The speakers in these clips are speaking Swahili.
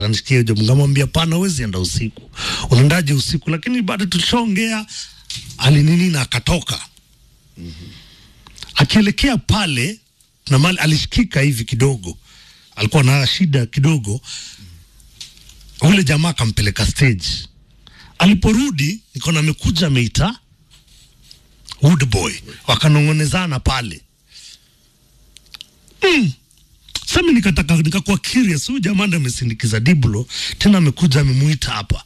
Anisikia hiyo jambo, ngamwambia pana, huwezi enda usiku. Unaendaje usiku? Lakini bado tulishaongea, alinini na akatoka. Akielekea pale na mali alishikika hivi kidogo, alikuwa na shida kidogo. Ule jamaa akampeleka stage. Aliporudi nikaona amekuja ameita Woodboy, wakanong'onezana pale mm. Sasa nikataka nikakuwa curious, huyu jamaa ndo amesindikiza Diblo, tena amekuja amemuita hapa.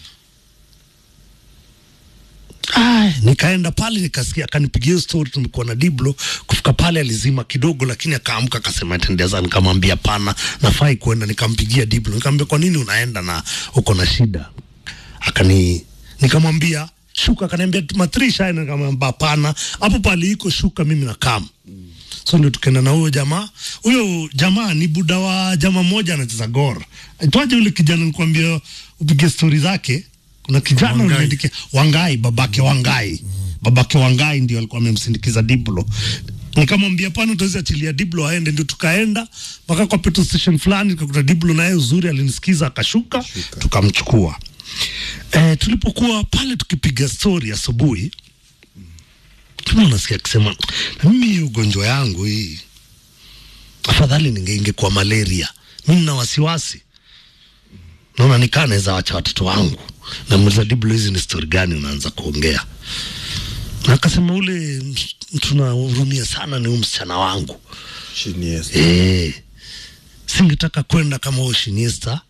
Ay, nikaenda pale nikasikia, akanipigia hiyo story, tumekuwa na Diblo. Kufika pale alizima kidogo, lakini akaamka akasema atendeza. Nikamwambia pana, nafai kuenda. Nikampigia Diblo, nikamwambia kwa nini unaenda na uko na shida? Akani nikamwambia shuka, akaniambia matrisha, nikamwambia hapana, hapo pale iko shuka, mimi na kama so ndio tukaenda na huyo jamaa. Huyo jamaa ni buda wa jamaa mmoja anacheza Gor. Aitwaje yule kijana nikwambia upige stori zake? Kuna kijana Wangai. unaandikia Wangai, babake Wangai. Babake Wangai ndio alikuwa amemsindikiza Diblo. Nikamwambia pana, utaweza achilia Diblo aende, ndio tukaenda mpaka kwa petrol station fulani, tukakuta Diblo naye uzuri alinisikiza akashuka, tukamchukua. Eh, tulipokuwa pale tukipiga stori asubuhi tuna unasikia akisema na mimi hii ugonjwa yangu hii afadhali ningeingekuwa malaria mimi na wasiwasi naona nikaa naweza wacha watoto wangu namuuliza Diblo hizi ni stori gani unaanza kuongea na akasema ule tunahurumia sana ni huyu msichana wangu Shiniesta. Eh, singetaka kwenda kama huyo Shiniesta.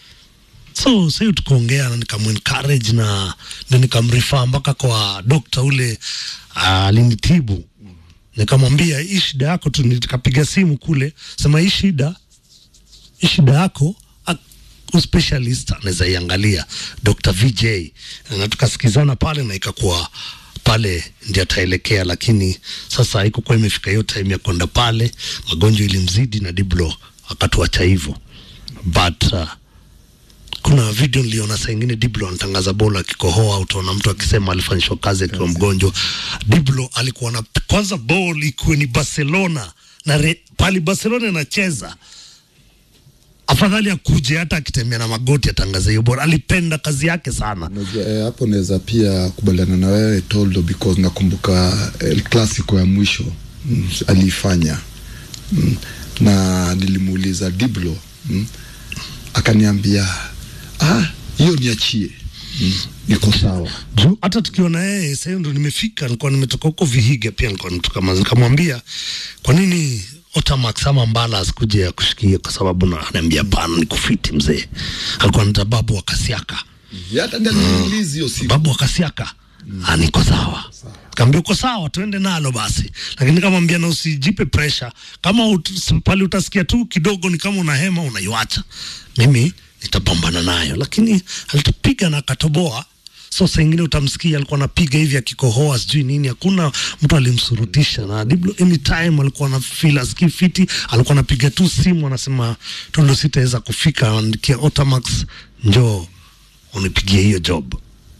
So sasa tukaongea na nikamencourage na ndio nikamrifaa mpaka kwa dokta ule alinitibu. Nikamwambia hii shida yako tu, nikapiga simu kule, sema hii shida hii shida yako a- specialist anaweza iangalia Dr. VJ na tukasikizana pale na ikakuwa pale ndio ataelekea, lakini sasa haikukuwa imefika hiyo time ya kwenda pale, magonjwa ilimzidi na Diblo akatuacha hivyo, but uh, kuna video niliona saa ingine Diblo anatangaza bola akikohoa, utaona mtu akisema alifanyishwa kazi akiwa mgonjwa. Diblo alikuwa na kwanza ball ikuwe ni Barcelona na re, pali Barcelona inacheza afadhali akuje hata akitembea na magoti atangaze hiyo bora. Alipenda kazi yake sana. Unajua, eh, hapo naweza pia kubaliana na wewe Toldo, because nakumbuka El Clasico ya mwisho mm, aliifanya mm, na nilimuuliza Diblo mm, akaniambia ah, hiyo niachie mm, iko sawa. Juu hata tukiona yeye sasa ndo nimefika, nilikuwa nimetoka huko Vihiga, pia nilikuwa nimetoka Mazi, nikamwambia kwa nini Otamax ama Mbala asikuje akushikie, kwa sababu na ananiambia pana, ni kufiti mzee. Alikuwa anita babu wa Kasiaka, Hata ndio niliuliza hiyo siku babu wa Kasiaka Ah, niko sawa. Kaambia uko sawa, tuende nalo basi, lakini kamwambia na usijipe pressure. Kama ut, pale utasikia tu kidogo ni kama unahema, unaiwacha. Mimi nitapambana nayo, lakini alitupiga na akatoboa. So saa ingine utamsikia alikuwa anapiga hivi akikohoa sijui nini, hakuna mtu alimsurutisha. Na Diblo anytime alikuwa na feel asikii fiti, alikuwa anapiga tu simu anasema Tolo, sitaweza kufika, andikia Otamax, njoo unipigie hiyo job.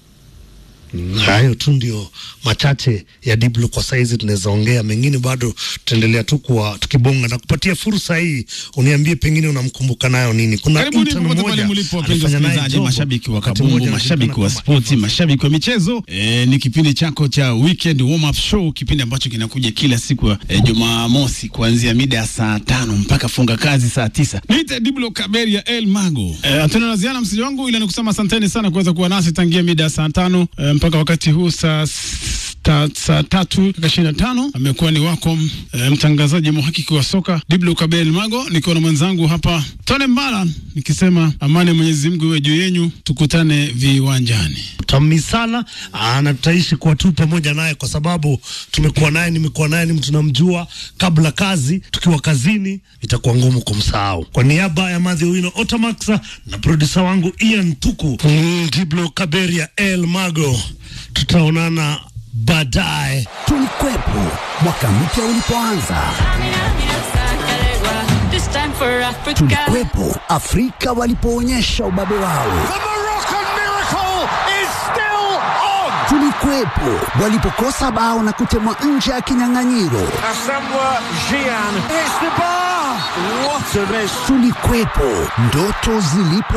Hayo tu ndio machache ya Diblo kwa saizi, tunaweza ongea mengine, bado tutaendelea tu kuwa tukibonga na kupatia fursa hii, uniambie pengine unamkumbuka nayo nini. Kuna Karibuni intern popote mmoja pale mlipo, wapenzi alifanya naye wasikilizaji, job mashabiki wa wakati kabumbu, mmoja mashabiki wa anajulikana spoti, kama mashabiki wa michezo. E, ni kipindi chako cha weekend warm up show, kipindi ambacho kinakuja kila siku ya e, Jumamosi kuanzia mida ya saa tano mpaka funga kazi saa tisa. Niite Diblo Kaberia El Mago. E, hatuna la ziada msiji wangu, ila nikusema asanteni sana kuweza kuwa nasi tangia mida ya saa tano e, mpaka wakati huu saa ta, saa tatu dakika ishirini na tano amekuwa ni wako e, mtangazaji mhakiki wa soka Diblo Kabel Mago, nikiwa na mwenzangu hapa Tone Mbala, nikisema amani ya Mwenyezi Mungu iwe juu yenyu, tukutane viwanjani. Tamisala na tutaishi kuwa tu pamoja naye kwa sababu tumekuwa naye, nimekuwa naye, ni mtu namjua kabla kazi, tukiwa kazini itakuwa ngumu kumsahau. Kwa niaba ya Madhi Wino Otamax na produsa wangu Ian Tuku, mm, Diblo Kaberia El Mago, tutaonana baadaye. Tulikwepo mwaka mpya ulipoanza, This time for Africa. tulikwepo Afrika walipoonyesha ubabe wao, The Moroccan miracle is still on. tulikwepo walipokosa bao na kutemwa nje ya kinyang'anyiro, Asamoah Gyan hits the bar. What a miss. Tulikuwepo, ndoto zilipo